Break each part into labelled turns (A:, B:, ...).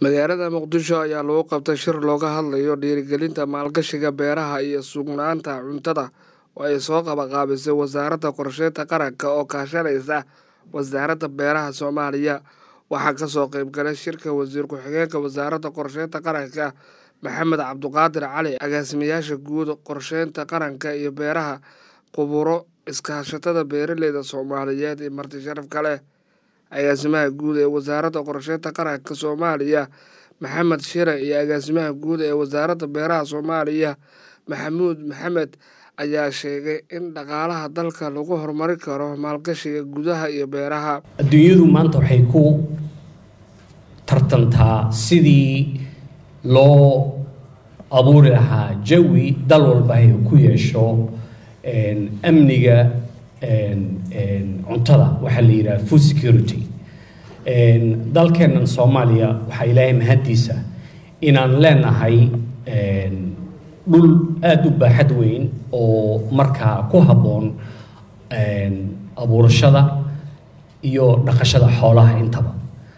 A: magaalada muqdisho ayaa lagu qabtay shir looga hadlayo dhiirigelinta maalgashiga beeraha iyo sugnaanta cuntada oo ay soo qabaqaabisay wasaaradda qorsheynta qaranka oo kaashanaysa wasaaradda beeraha soomaaliya waxaa kasoo qeybgalay shirka wasiir ku-xigeenka wasaaradda qorsheynta qaranka maxamed cabduqaadir cali agaasimayaasha guud qorsheynta qaranka iyo beeraha quburo iskaashatada beeraleyda soomaaliyeed iyo marti sharaf kale agaasimaha guud ee wasaaradda qorsheynta qaranka soomaaliya maxamed shire iyo agaasimaha guud ee wasaaradda beeraha soomaaliya maxamuud maxamed ayaa sheegay in dhaqaalaha dalka lagu horumari karo maalgashiga gudaha iyo beeraha
B: adduunyadu maanta waxay ku tartantaa sidii loo abuuri lahaa jawi dal walba ay ku yeesho amniga cuntada waxaa la yidhaha food security dalkeennan soomaaliya waxaa ilaahay mahaddiisa inaan leenahay dhul aada u baaxad weyn oo markaa ku habboon abuurashada iyo dhaqashada xoolaha intaba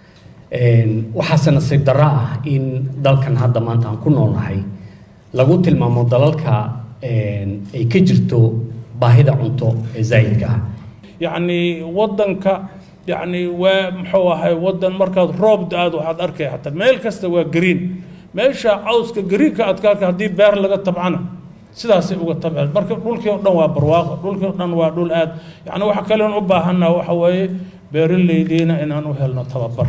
B: waxaase nasiib darro ah in dalkan hadda maanta aan ku noolnahay lagu tilmaamo dalalka ay ka jirto baahida cunto ee zaa'idka ah
C: yacni waddanka yacni waa muxuu ahay waddan markaad roob da-aad waxaad arkay xataa meel kasta waa green meesha cawska greenka aad ka arka haddii beer laga tabcana sidaasay uga tabceen marka dhulkii o dhan waa barwaaqo dhulkii o dhan waa dhul aad yacni waxa kaleon u baahannaha waxa weeye beeraleydiina inaan u helno tababar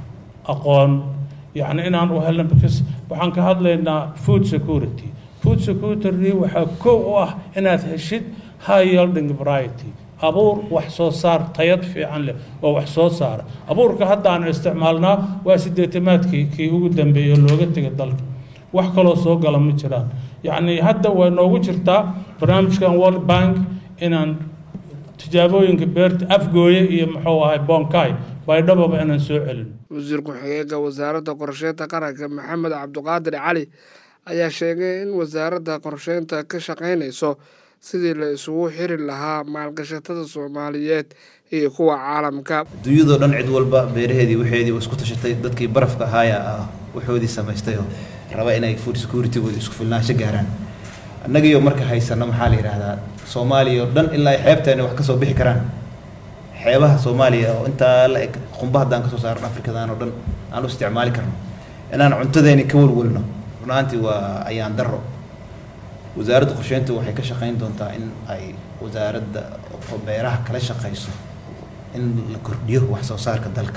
C: aqoon yacni inaan u helno because waxaan ka hadlaynaa food security food security waxaa kow u ah inaad heshid high yielding variety abuur wax soo saar tayad fiican leh oo wax soo saara abuurka hadda aan isticmaalnaa waa sideetamaadkii kii ugu dambeeyey looga tegay dalka wax kaloo soo gala ma jiraan yacni hadda way noogu jirtaa barnaamijkan world bank inaan tijaabooyinka beerta afgooye iyo muxuu ahay bonkai baydhababa inaan soo celin
A: wasiir ku-xigeenka wasaaradda qorsheynta qaranka maxamed cabduqaadir cali ayaa sheegay in wasaaradda qorsheynta ka shaqaynayso sidii la isugu xiri lahaa maalgashatada soomaaliyeed iyo kuwa caalamka
D: adduunyadoo dhan cid walba beeraheedii waxeedii isku tashatay dadkii barafka ahaaya ah waxoodii samaystay oo raba inay food security-gooda isku filnaansho gaaraan annagiioo marka haysano maxaa la yidhaahdaa soomaaliya oo dhan ilaa ay xeebteena wax kasoo bixi karaan xeebaha soomaaliya oo intaa la eg qumba haddaan kasoo saarno afrikadan oo dhan aan u isticmaali karno inaan cuntadeeni ka walwalno runaantii waa ayaan darro wasaaradda qorsheynta waxay ka shaqayn doontaa in ay wasaaradda beeraha kala shaqayso in la kordhiyo wax soo saarka dalka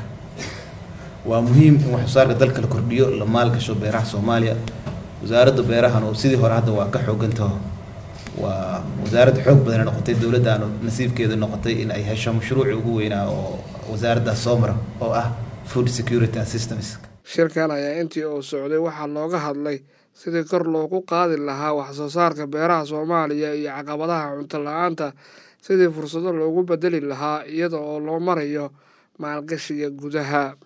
D: waa muhiim in wax soo saarka dalka la kordhiyo la maalgasho beeraha soomaaliya wasaaradda beerahana sidii hore hadda waa ka xoogantaho waa wasaaradda xoog badana noqotay dowladdaanu nasiibkeeda noqotay in ay hesho mashruuci ugu weynaa oo wasaaraddaas soo mara oo ah food security and systems
A: shirkan ayaa intii uu socday waxaa looga hadlay sidii kor loogu qaadi lahaa wax soo saarka beeraha soomaaliya iyo caqabadaha cunto la-aanta sidii fursado loogu bedeli lahaa iyada oo loo marayo maalgashiga gudaha